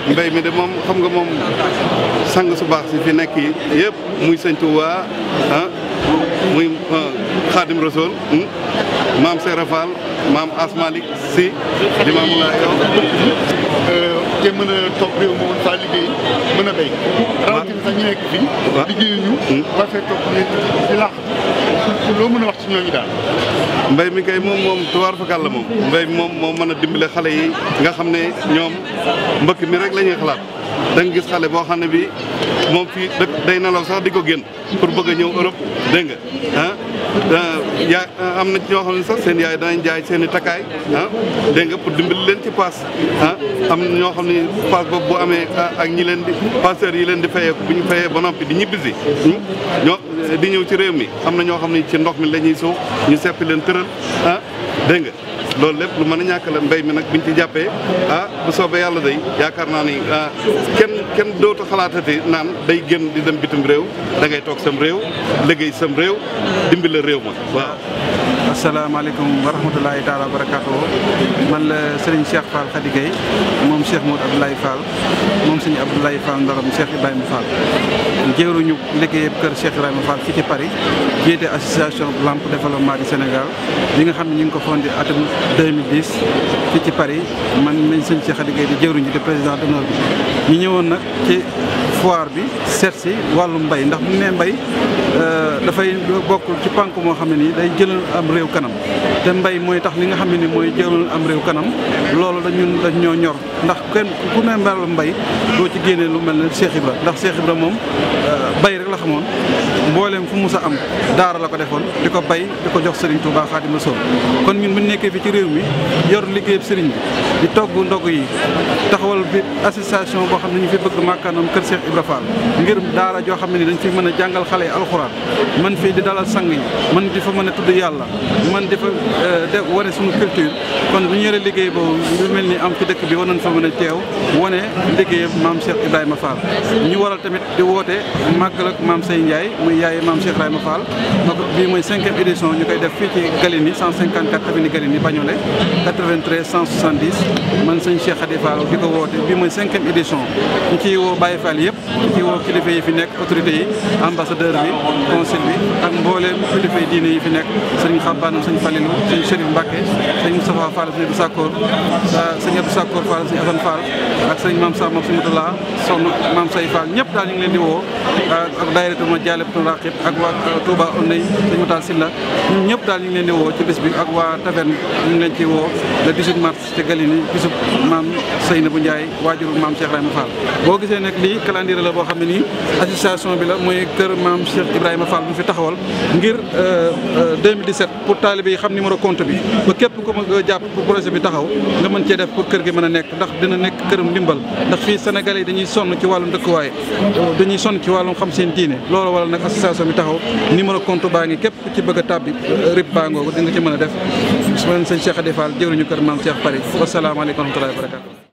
mbéy mi de moom xam nga moom sang su baax si fi nekk yi yëpp muy sëñ Tuubaa ah muy Xaadim Rasul maam Seera Fall maam Asmalik si Limaamu Laay yow te mën a toog réew mi mën faa liggéey mën a béy. rawatina sax ñu nekk fii. waaw liggéeyuñu. war fee toog nekk di laax loo mën a wax ci ñooñu daal. mbéy mi kay moom moom tuwaar fakal la moom mbéy mi moom moo mën a dimbale xale yi nga xam ne ñoom mbëkk mi rek la ñuy xalaat da nga gis xale boo xam ne bi moom fii dëkk day nelaw sax di ko génn pour bëgg a ñëw Europe dégg nga ah yaa am na ci ñoo xam ne sax seen yaay danañ jaay seen i takkaay ah dégg nga pour dimbali leen ci paas ah am na ñoo xam ne paas boobu bu amee ak ñi leen di passeurs yi leen di fayeeku bu ñu fayee ba noppi di ñibbisi ñoo di ñëw ci réew mi am na ñoo xam ne ci ndox mi la ñuy suux ñu seppi leen tëral ah dégg nga loolu lépp lu mën a ñàkk la mbéy mi nag biñ ci jàppee ah bu soobee yàlla day yaakaar naa ni kenn kenn dootu xalaatati naan day génn di dem bitim réew da ngay toog sam réew liggéey sam réew dimbali réew ma waaw. asalaamaaleykum wa rahmatulahi taala wa barakaatu man la Serigne Cheikh Fall Khady Gueye moom Cheikh Moud Abdoulaye Fall moom Serigne Abdoulaye Fall Ndorom Cheikh Ibrahima Fall jëwruñu liggéey kër Cheikh Ibrahima Fall fii ci Paris jiite association Lampe développement du Sénégal bi nga xam ne ñu ngi ko fondé atum 2010 fii ci Paris man nañ Serigne Cheikh Khady Gueye di jëwruñu di président d'honneur bi ñu ñëwoon nag ci foire bi seet si wàllu mbay ndax bu ñu nee mbay dafay bokk ci pànk moo xam ne nii day jëlal am réew kanam te mbay mooy tax li nga xam ne ni mooy jëlal am réew kanam loolu dañu dañ ñoo ñor ndax kenn ku ne mbaral mbay doo ci génnee lu mel ne Cheikh Ibra ndax Cheikh Ibra moom bay rek la xamoon mbooleem fu mus a am daara la ko defoon di ko bay di ko jox Serigne Touba Xaadimu Rasuul kon ñun bu ñu nekkee fi ci réew mi yor liggéeyub Serigne bi di togg ndog yi taxawal bi association boo xam ne ñu fi bëgg màkkaanam kër Cheikh Ibra Fall ngir daara joo xam ne ni dañ fi mën a jàngal xale yi alxuraan man fii di dalal sang yi man di fa mën a tudd yàlla man di fa def wane suñu culture kon bu ñu yore liggéey boobu lu mel ni am ci dëkk bi war nañ fa mën a teew wane liggéeyam maam Cheikh Ibrahima Fall ñu waral tamit di woote màggal ak maam Sey Ndiaye muy yaay maam Cheikh Ibrahima Fall donc bii mooy cinquième édition ñu koy def fii ci Galigny 154 avenue Galigny Bagnolet 93 170 man sëñ Cheikh Khady Fall di ko woote bii mooy cinquième édition ñu ciy woo Baye Fall yëpp ñu ciy woo kilifa yi fi nekk autorités yi ambassadeur bi consul bi ak mbooleem kilifa yi diine yi fi nekk sëñ Xabbaanam sëñ Falilou sëñ Chérif Mbacke sëñ Moustapha Fall sëñ Abdou Sakkoor sëñ Abdou Sakkoor Fall sëñ Assane Fall ak sëñ Mame Sa moom sëñ Moutala sonn Mame Say Fall ñëpp daal ñu ngi leen di woo ak daayiratu ma Jaalibatul Raqib ak waa Touba Oney sëñ Moutal Silla ñun ñëpp daal ñu ngi leen di woo ci bés bi ak waa taverne ñu ngi leen ci woo le 18 mars ci Galigny bisub maam Seynabou Ndiaye waajuru maam Cheikh Ibrahima Fall boo gisee nag lii calendrier la boo xam ne nii association bi la mooy kër maam Cheikh Ibrahima Fall bu fi taxawal ngir 2017 pour taalibe yi xam numéro compte bi ba képp ku ma jàpp pour projet bi taxaw nga mën cee def pour kër gi mën a nekk ndax dina nekk këram ndimbal ndax fii Sénégalais yi dañuy sonn ci wàllum dëkkuwaay dañuy sonn ci wàllum xam seen diine loolu wala nag association bi taxaw numéro compte baa ngi képp ku ci bëgg a tàbbi rib baa ngoogu di nga ci mën a def su ma sëñ Cheikh Khady Fall jëwriñu kër maam Cheikh Paris wasalaamaaleykum wa rahmatullahi wa barakatu